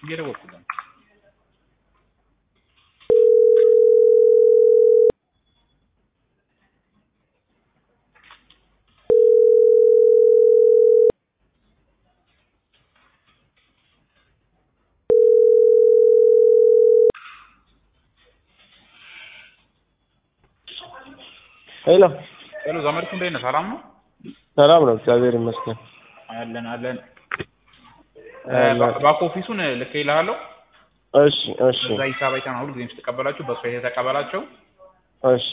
እየደወልኩ ነው። ሄሎ ሄሎ ዘመድኩ እንዴት ነህ? ሰላም ነው? ሰላም ነው፣ እግዚአብሔር ይመስገን። አለን አለን። አለን። ባክ ኦፊሱን ልኬልሃለሁ። እሺ እሺ በዛ ሂሳብ አይተህ ነው ሁልጊዜም ስትቀበላቸው በእሱ አይተህ ተቀበላቸው። እሺ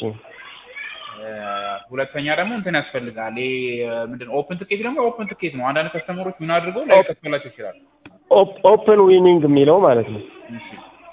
እ፣ ሁለተኛ ደግሞ እንትን ያስፈልጋል። ይሄ ምንድን ነው ኦፕን ትኬት ደግሞ ኦፕን ትኬት ነው። አንዳንድ ከስተመሮች ምን አድርገው ላይከፈላቸው ይችላል። ኦፕ- ኦፕን ዊኒንግ የሚለው ማለት ነው። እሺ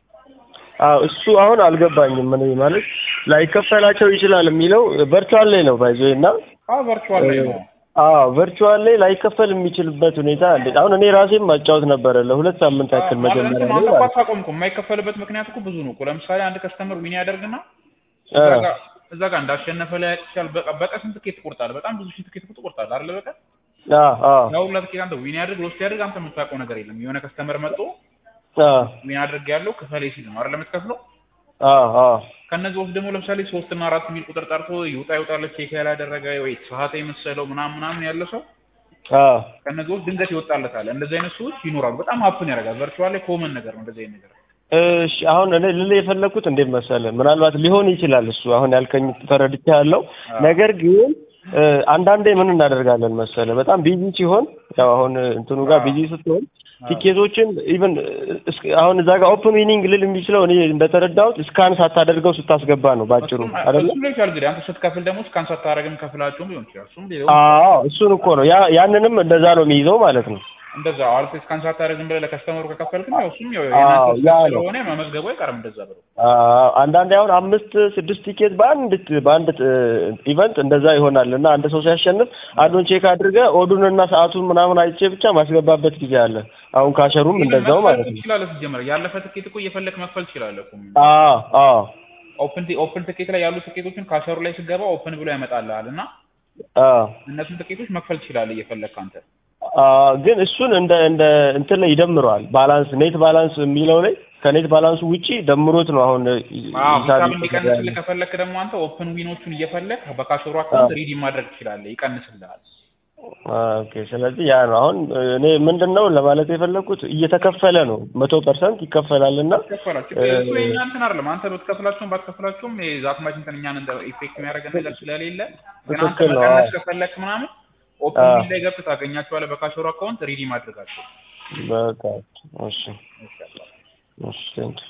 አዎ እሱ አሁን አልገባኝም። ምን ማለት ላይከፈላቸው ይችላል የሚለው ቨርቹዋል ላይ ነው ባይዞ እና አዎ ቨርቹዋል ላይ ነው። አዎ ቨርቹዋል ላይ ላይከፈል የሚችልበት ሁኔታ አለ። አሁን እኔ ራሴም ማጫወት ነበረ ለሁለት ሳምንት ያክል ማለት መጀመሪያ ነው ላይ አንተ ማለት እኮ አታቆም እኮ የማይከፈልበት ምክንያት እኮ ብዙ ነው እኮ። ለምሳሌ አንድ ከስተመር ዊን ያደርግና አ፣ እዛ ጋር እዛ ጋር እንዳሸነፈ ላይ ይችላል። በቃ በቀን ስንት ትኬት ትቆርጣለህ? በጣም ብዙ ሺህ ትኬት እኮ ትቆርጣለህ አይደል? በቀን አ አ ያው ሁላ ትኬት አንተ ዊን ያድርግ ሎስት ያድርግ አንተ የምታውቀው ነገር የለም። የሆነ ከስተመር መጥቶ አ ዊን አድርግ ያለው ክፈሌ ሲል ነው አይደል የምትከፍለው። አ አ ከነዚህ ውስጥ ደግሞ ለምሳሌ ሶስት እና አራት የሚል ቁጥር ጠርቶ ይውጣ ይውጣለት ቼክ ያላደረገ ወይ ሰዓት የመሰለው ምናምን ምናምን ያለ ሰው አ ከነዚህ ውስጥ ድንገት ይወጣለታል። እንደዚህ አይነት ሰዎች ይኖራሉ። በጣም ሀፕን ያደርጋል። ቨርቹዋል ላይ ኮመን ነገር ነው እንደዚህ አይነት ነገር። እሺ አሁን እኔ ልልህ የፈለኩት እንዴት መሰለህ፣ ምናልባት ሊሆን ይችላል እሱ አሁን ያልከኝ ተረድቼ ያለው አዎ። ነገር ግን እ፣ አንዳንዴ ምን እናደርጋለን መሰለህ፣ በጣም ቢዚ ሲሆን ያው አሁን እንትኑ ጋር አዎ። ቢዚ ስትሆን አዎ። ቲኬቶችን ኢቭን አሁን እዛ ጋር ኦፕን ዊኒንግ ልል የሚችለው እኔ እንደተረዳሁት እስካን ሳታደርገው ስታስገባ ነው ባጭሩ እሱም አይደለ? እሱም ላይ ይችላል እንግዲህ አንተ ስትከፍል ደግሞ እስካን ሳታደርግም ከፍላቸውም ሊሆን ይችላል። እሱም ሌላው አዎ እሱን እኮ ነው ያ ያንንም እንደዛ ነው የሚይዘው ማለት ነው። እንደዛ አልፎ እስካን ሳታደርግም ብለህ ለከስተመሩ ከከፈልክም ያው እሱም ያው አዎ፣ የእናንተ ያ ነው። ስለሆነ መመዝገቡ አይቀርም እንደዛ ብለው አዎ አንዳንዴ አሁን አምስት ስድስት ቲኬት በአንድ በአንድ ኢቨንት እንደዛ ይሆናል እና አንድ ሰው ሲያሸንፍ አንዱን ቼክ አድርገ ኦዱንና ሰዓቱን ምናምን አይቼ ብቻ ማስገባበት ጊዜ አለ። አሁን ካሸሩም እንደዛው ማለት ነው። ትችላለህ። ሲጀመር ያለፈ ትኬት እኮ እየፈለክ መክፈል ትችላለህ እኮ። አዎ አዎ ኦፕን ኦፕን ትኬት ላይ ያሉ ትኬቶችን ካሸሩ ላይ ስገባ ኦፕን ብሎ ያመጣልሃል እና አዎ እነሱን ትኬቶች መክፈል ትችላለህ እየፈለክ አንተ። አዎ ግን እሱን እንደ እንደ እንትን ላይ ይደምረዋል። ባላንስ ኔት ባላንስ የሚለው ላይ ከኔት ባላንሱ ውጪ ደምሮት ነው አሁን አዎ ሂሳብ ሂሳብ እየተሰራ እንዲቀንስልህ ያለው። ከፈለክ ደግሞ አንተ ኦፕን ዊኖቹን እየፈለክ በካሸሩ አካውንት ሪዲም ማድረግ ትችላለህ፣ ይቀንስልሃል። ኦኬ ስለዚህ ያ ነው አሁን እኔ ምንድን ነው ለማለት የፈለኩት እየተከፈለ ነው መቶ ፐርሰንት ይከፈላል እና ይከፈላል። ችግር እሱ የኛ እንትን አይደለም። አንተ ብትከፍላቸውም ባትከፍላቸውም ዛትማች እንትን እኛን እንደ ኢፌክት የሚያደርገን ነገር ስለሌለ ግን አንተ ትክክል ነው። መቀነስ አዎ። ከፈለክ ምናምን ኦፕን አዎ። ዊን ላይ ገብተህ ታገኛቸዋለህ በካሸሩ አካውንት ሪዲም አድርጋቸው። በቃ እሺ ይሻላል። እሺ ቴንኪው